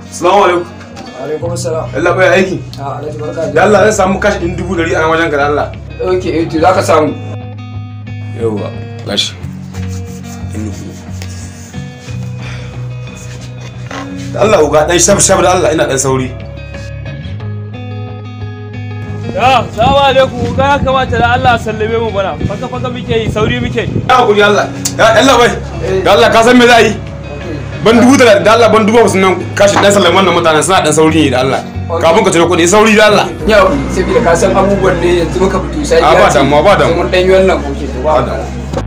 Assalamu alaikum. alaikum salam Allah bai aiki. a alhaji barka Da Allah zai samu kashi ɗin dubu ɗari a nan wajen ka da Allah. ok eh to za ka samu Yawwa gashi. Ɗin dubu. Da Allah uga ɗan shaf shaf da Allah ina ɗan sauri. Ya, salamu alaikum, ga ya kamata da Allah sallame mu bana. Faka faka muke yi, sauri muke yi. Ya hakuri Allah. Ya Allah bai. Da Allah ka san me za a yi? Ban dubu da da Allah ban dubu hamsin nan kashi ɗan salaman nan mutanen suna ɗan sauri ne da Allah. Kafin ka cire kuɗi sauri da Allah. yau saboda ka san abubuwan ne yanzu muka fito sai A, ba damuwa, ba damuwa. mun dan yi wannan koke to ba damuwa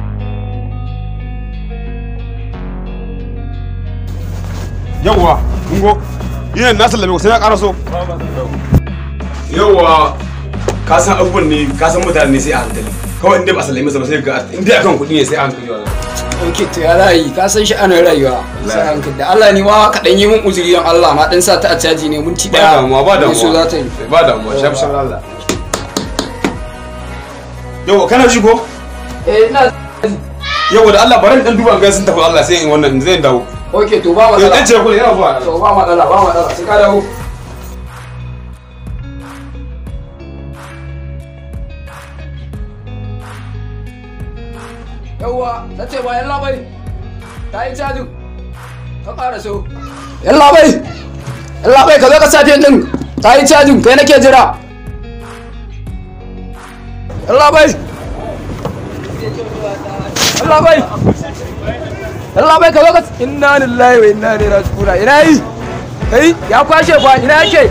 Yawwa, kungo. Ina na sallame ku sai na ƙara so. Yawwa, ka san abubuwan ne, ka san mutane ne sai a hankali. Kawai inda ba sallame sa ba sai ga inda akan kuɗi ne sai a hankali wallahi. ok to ya rayu ka san shi ana rayuwa sai hankali da Allah ni ma ka dan yi mun uzuri don Allah na dan sa ta a caji ne mun ci Ba daya damuwa, ba ne so damuwa. za ta yi Ba damuwa, shaf shaf Allah. Yawwa, kana ji ko? eh ina Yawwa da Allah bari in dan duba ga sun tafi Allah sai in wannan zai dawo. ok to ba Yau matsala dan cire kuɗi yana zuwa. to ba matsala ba matsala sai ka dawo yawwa na ce ba yalla bai ta yi cajin ka ƙara so yalla bai yalla bai ka zo ka safe din ta yi cajin kai nake jira yalla bai yalla bai yalla bai ka zo ka inna lillahi wa inna ilaihi raji'un ina yi kai ya kwashe ba ina yake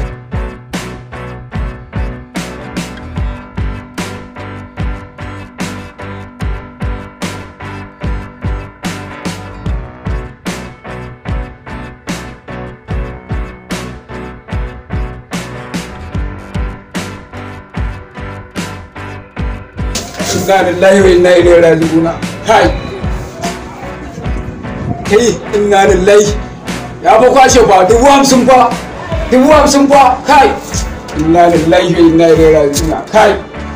inna lillahi wa inna ilaihi raji'un kai kai inna lillahi ya fa kwashe ba dubu hamsin fa dubu hamsin fa kai inna lillahi wa inna ilaihi raji'un kai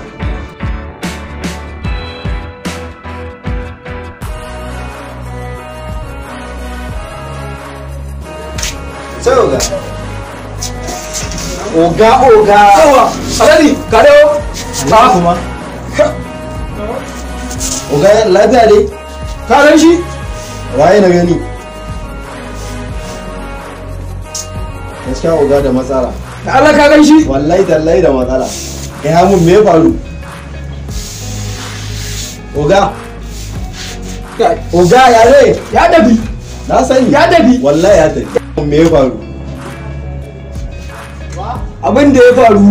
sai oga oga oga yawa alani ka dawo ba kuma oga lafiya ne ka gan shi waye na gani gaskiya oga da matsala da Allah ka gan shi wallahi tallahi da matsala ya mun me ya faru oga Kai, oga ya ne ya dabi na sani ya dabi wallahi ya tafi me ya faru abin da ya faru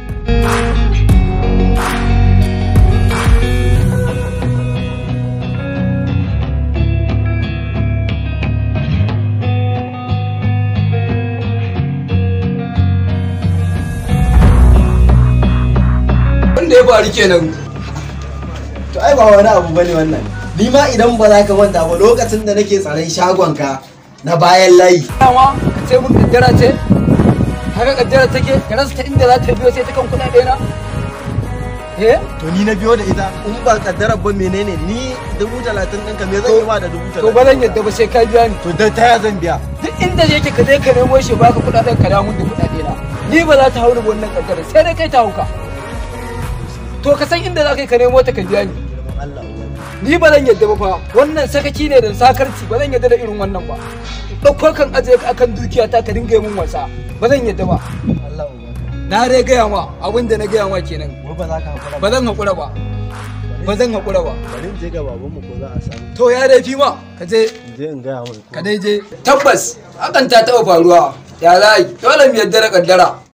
wanda ya faru kenan to ai ba wani abu bane wannan ni ma idan ba za ka manta ba lokacin da nake tsaron shagonka na bayan layi dama ka ce mun kaddara ce haka kaddara take ka rasa ta inda za ta biyo sai ta kan kuɗaɗe na eh to ni na biyo da ita in ba kaddarar ba menene ni dubu talatin ɗinka me zan yi ma da dubu to talatin ba zan yadda ba sai ka biya ni to da ta zan biya duk inda yake ka je ka nemo shi baka kuɗaɗen ka damun da kuɗaɗe na ni ba za ta haura wannan kaddara sai dai kai ta hauka to ka san inda za ka yi ka nemo ta ka biya ni Allah ni ba zan yadda ba fa wannan sakaci ne da sakarci ba zan yadda da irin wannan ba ɗauko kan ajiye ka akan dukiya ta ka dinga yi mun wasa ba zan yadda ba Allah na dai gaya ma abin da na gaya ma kenan ba ba za ka hakura ba zan haƙura ba ba zan haƙura ba bari in je ga babanmu ko za a samu to ya dai fi ma ka je in je in gaya mai ka dai je tabbas hakan ta taɓa faruwa ya za yi dole mu yadda da kaddara